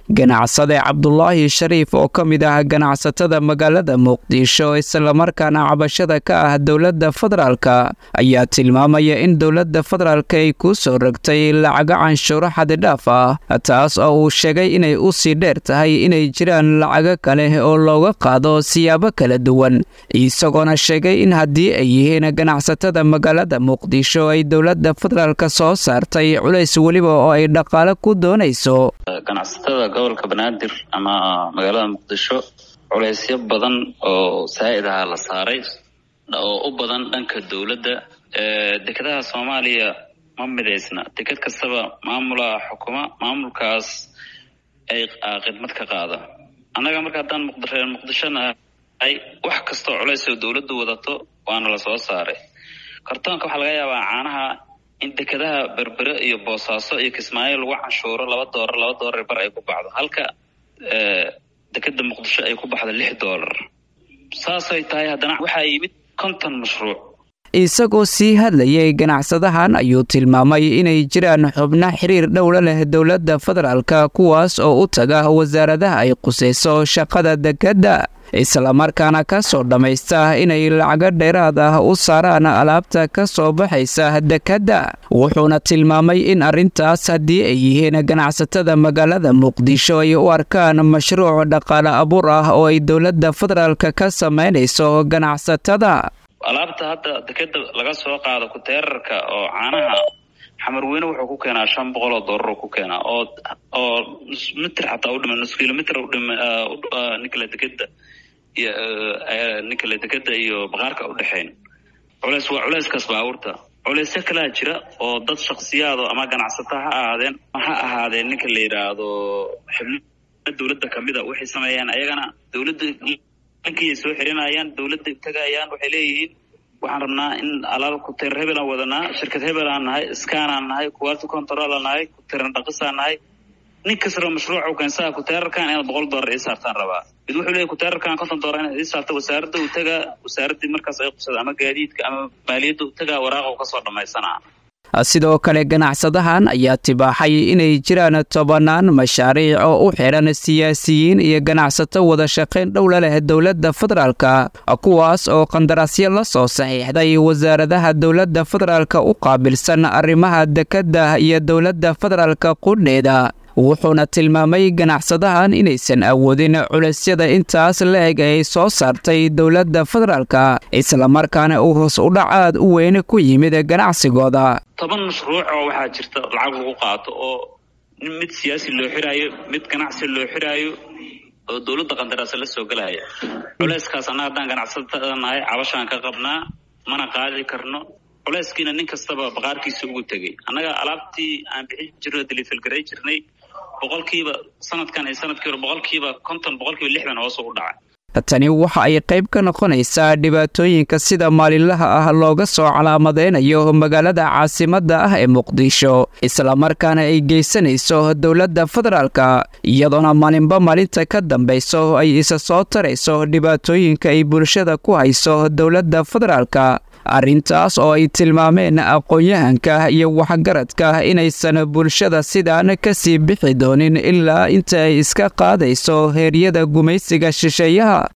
ganacsade cabdulaahi shariif oo ka mid ah ganacsatada magaalada muqdisho islamarkaana cabashada ka ah dowladda federaalka ayaa tilmaamaya in dowladda federaalka ay ku soo rogtay lacago canshuuro xadidhaaf ah taas oo uu sheegay inay u sii dheer tahay inay jiraan lacago kale oo looga qaado siyaabo kala duwan isagoona sheegay in haddii ay yihiin ganacsatada magaalada muqdisho ay dowladda federaalka soo saartay culays weliba oo ay dhaqaale ku doonayso ganacsatada gobolka banaadir ama magaalada muqdisho culeysyo badan oo saa'id aha la saaray oo u badan dhanka dowladda dekedaha soomaaliya ma midaysna deked kastaba maamulaa xukuma maamulkaas ay khidmad ka qaada annaga marka haddaan muqdreer muqdishona ay wax kastoo culays oo dowladdu wadato waana la soo saaray kartoonka waxaa laga yaabaa caanaha in dekedaha berbere iyo boosaaso iyo kismaayo lagu canshuuro laba doolar laba doolar bar ay ku baxdo halka dekeda muqdisho ay ku baxdo lix doolar saasay tahay haddana waxaa yimid konton mashruuc isagoo sii hadlayay ganacsadahan ayuu tilmaamay inay jiraan xubno xiriir dhowla leh dowladda federaalka kuwaas oo u taga wasaaradaha ay qusayso shaqada dekedda islamarkaana ka soo dhammaysta inay lacago dheeraad ah u saaraan alaabta ka soo baxaysa dekedda wuxuuna tilmaamay in arrintaas haddii ay yihiin ganacsatada magaalada muqdisho ay u arkaan mashruuc dhaqaale abuur ah oo ay dowladda federaalka ka samaynayso ganacsatada alaabta hadda dekeda laga soo qaado kuteerarka oo caanaha xamarweyne wuxuu ku keenaa shan boqol oo doolar ku keenaa oo oo mitr xataa udhima nus kilomitr udhima ninkala dekeda iyo ninkala dekeda iyo baqaarka udhexeyn culeys waa culeyskaas baabuurta culeysyo kalaa jira oo dad shaksiyaado ama ganacsato ha ahaadeen ha ahaadeen ninka la yidhaahdo xibno dowladda kamida waxay sameeyaan ayagana dowladda ninkii soo xirinayaan dowladda tagayaan waxay leeyihiin waxaan rabnaa in alaab kuteer hebelaan wadanaa shirkad hebelaan nahay skanaan nahay quality controlaan nahay kuteeran dhaqisaan nahay nin kastoo mashruucu keensaa kuteerarkan inaad boqol doolar ii saartaan rabaa mid wuxuu leeyahy kuteerarkan konton doolar inaad ii saarto wasaaradda uu tagaa wasaaraddii markaas ay qusada ama gaadiidka ama maaliyadda uu tagaa waraaqa u kasoo dhammaysanaa sidoo kale ganacsadahan ayaa tibaaxay inay jiraan tobannaan mashaariic oo u xidhan siyaasiyiin iyo ganacsato wada shaqayn dhowla leh dowladda federaalka kuwaas oo qandaraasyo la soo saxiixday wasaaradaha dowladda federaalka u qaabilsan arrimaha dekedda iyo dowladda federaalka qudheeda wuxuuna tilmaamay ganacsadahan inaysan awoodin culaysyada intaas la eg ay soo saartay dowladda federaalka islamarkaana uu hoos udhac aad u weyn ku yimid ganacsigooda toban mashruuc oo waxaa jirta lacag lagu qaato oo mid siyaasi loo xiraayo mid ganacsi loo xiraayo oo dowladda qandaraasa la soo gelaya culayskaas annaga haddaan ganacsatada nahay cabashaan ka qabnaa mana qaadi karno culayskiina nin kastaba baqaarkiisa ugu tegey annaga alaabtii aan bixin jirno delifelgaray jirnay boqolkiiba sanadkan iyo sanadkii hore boqolkiiba konton boqolkiiba lixdan hoos u dhacay tani waxa ay qayb ka noqonaysaa dhibaatooyinka sida maalinlaha ah looga soo calaamadeynayo magaalada caasimadda ah ee muqdisho islamarkaana ay geysanayso dowladda federaalka iyadoona maalinba maalinta ka dambayso ay isa soo tarayso dhibaatooyinka ay bulshada ku hayso dowladda federaalka arrintaas oo ay tilmaameen aqoon-yahanka iyo waxgaradka inaysan bulshada sidaan ka sii bixi doonin ilaa inta ay iska qaadayso heeryada gumaysiga shisheeyaha